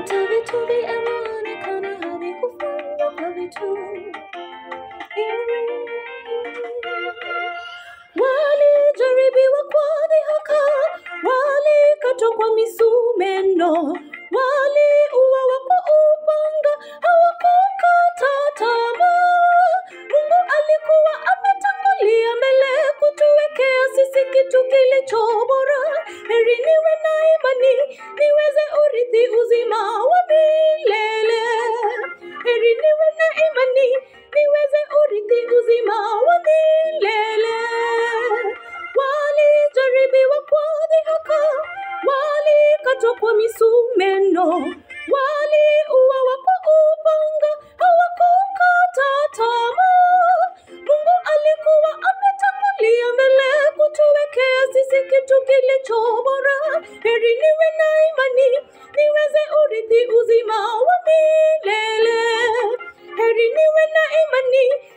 hata vitu vyaonekana havikufanywa kwa vitu walijaribiwa kwa dhihaka, walikatwa kwa misumeno, waliuawa kwa upanga, hawakukata tamaa. Mungu alikuwa ametangulia mbele kutuwekea sisi kitu kilicho bora. Heri niwe na imani niweze urithi uzima wa milele. Heri niwe na imani niweze urithi uzima wa milele. Walijaribiwa kwa dhihaka, walikatwa kwa misumeno, waliuawa kwa upanga, hawakukata tamaa. Mungu alikuwa ametangulia mbele kutuwekea sisi kitu kilicho bora. Heri niwe na imani niweze urithi uzima wa milele. Heri niwe na imani